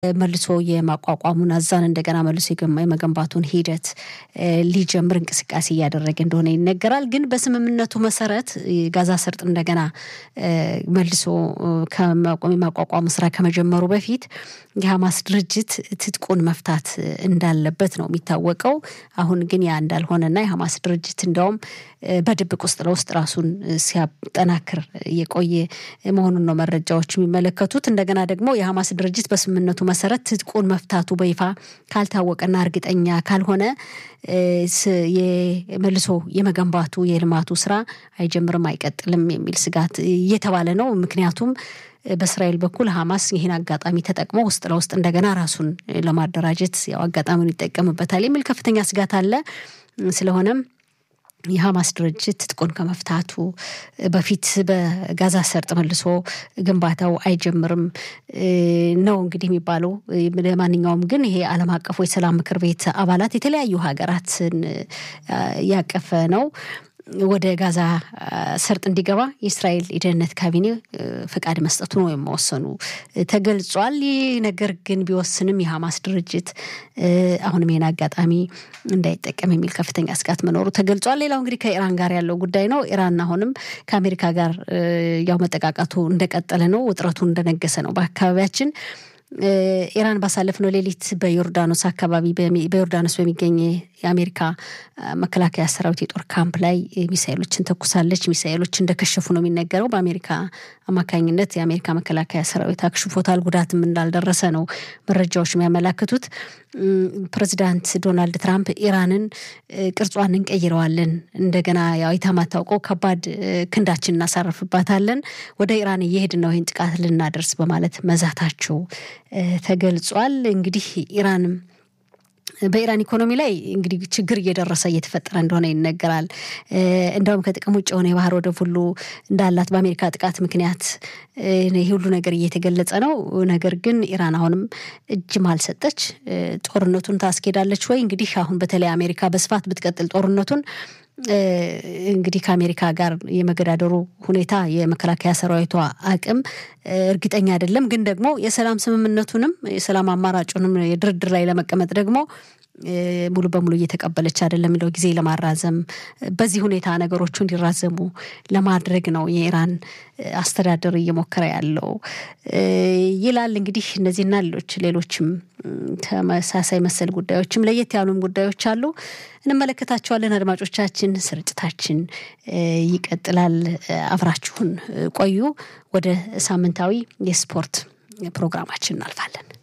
መልሶ የማቋቋሙን አዛን እንደገና መልሶ የመገንባቱን ሂደት ሊጀምር እንቅስቃሴ እያደረገ እንደሆነ ይነገራል። ግን በስምምነቱ መሰረት ጋዛ ሰርጥ እንደገና መልሶ የማቋቋሙ ስራ ከመጀመሩ በፊት የሐማስ ድርጅት ትጥቁን መፍታት እንዳለበት ነው የሚታወቀው። አሁን ግን ያ እንዳልሆነና የሐማስ ድርጅት እንዲያውም በድብቅ ውስጥ ለውስጥ ራሱን ሲያጠናክር የቆየ መሆኑን ነው መረጃዎች የሚመለከቱት። እንደገና ደግሞ የሐማስ ድርጅት በስምምነቱ መሰረት ትጥቁን መፍታቱ በይፋ ካልታወቀና እርግጠኛ ካልሆነ መልሶ የመገንባቱ የልማቱ ስራ አይጀምርም፣ አይቀጥልም የሚል ስጋት እየተባለ ነው። ምክንያቱም በእስራኤል በኩል ሐማስ ይህን አጋጣሚ ተጠቅሞ ውስጥ ለውስጥ እንደገና ራሱን ለማደራጀት ያው አጋጣሚውን ይጠቀምበታል የሚል ከፍተኛ ስጋት አለ። ስለሆነም የሐማስ ድርጅት ትጥቁን ከመፍታቱ በፊት በጋዛ ሰርጥ መልሶ ግንባታው አይጀምርም ነው እንግዲህ የሚባለው። ለማንኛውም ግን ይሄ ዓለም አቀፉ የሰላም ምክር ቤት አባላት የተለያዩ ሀገራትን ያቀፈ ነው። ወደ ጋዛ ሰርጥ እንዲገባ የእስራኤል የደህንነት ካቢኔ ፈቃድ መስጠቱን ወይም መወሰኑ ተገልጿል። ይህ ነገር ግን ቢወስንም የሐማስ ድርጅት አሁንም ይህን አጋጣሚ እንዳይጠቀም የሚል ከፍተኛ ስጋት መኖሩ ተገልጿል። ሌላው እንግዲህ ከኢራን ጋር ያለው ጉዳይ ነው። ኢራን አሁንም ከአሜሪካ ጋር ያው መጠቃቃቱ እንደቀጠለ ነው። ውጥረቱ እንደነገሰ ነው በአካባቢያችን ኢራን ባሳለፍነው ሌሊት በዮርዳኖስ አካባቢ በዮርዳኖስ በሚገኝ የአሜሪካ መከላከያ ሰራዊት የጦር ካምፕ ላይ ሚሳይሎችን ተኩሳለች። ሚሳይሎች እንደከሸፉ ነው የሚነገረው። በአሜሪካ አማካኝነት የአሜሪካ መከላከያ ሰራዊት አክሽፎታል። ጉዳትም እንዳልደረሰ ነው መረጃዎች የሚያመላክቱት። ፕሬዚዳንት ዶናልድ ትራምፕ ኢራንን ቅርጿን እንቀይረዋለን፣ እንደገና ያው የማታውቀው ከባድ ክንዳችን እናሳርፍባታለን፣ ወደ ኢራን እየሄድን ነው ይህን ጥቃት ልናደርስ በማለት መዛታቸው ተገልጿል። እንግዲህ ኢራንም በኢራን ኢኮኖሚ ላይ እንግዲህ ችግር እየደረሰ እየተፈጠረ እንደሆነ ይነገራል። እንደውም ከጥቅም ውጭ የሆነ የባህር ወደብ ሁሉ እንዳላት በአሜሪካ ጥቃት ምክንያት ይህ ሁሉ ነገር እየተገለጸ ነው። ነገር ግን ኢራን አሁንም እጅም አልሰጠች። ጦርነቱን ታስኬዳለች ወይ? እንግዲህ አሁን በተለይ አሜሪካ በስፋት ብትቀጥል ጦርነቱን እንግዲህ ከአሜሪካ ጋር የመገዳደሩ ሁኔታ የመከላከያ ሰራዊቷ አቅም እርግጠኛ አይደለም። ግን ደግሞ የሰላም ስምምነቱንም የሰላም አማራጩንም የድርድር ላይ ለመቀመጥ ደግሞ ሙሉ በሙሉ እየተቀበለች አይደለም የሚለው ጊዜ ለማራዘም በዚህ ሁኔታ ነገሮቹ እንዲራዘሙ ለማድረግ ነው የኢራን አስተዳደር እየሞከረ ያለው ይላል። እንግዲህ እነዚህና ሌሎች ሌሎችም ተመሳሳይ መሰል ጉዳዮችም ለየት ያሉም ጉዳዮች አሉ፣ እንመለከታቸዋለን። አድማጮቻችን፣ ስርጭታችን ይቀጥላል። አብራችሁን ቆዩ። ወደ ሳምንታዊ የስፖርት ፕሮግራማችን እናልፋለን።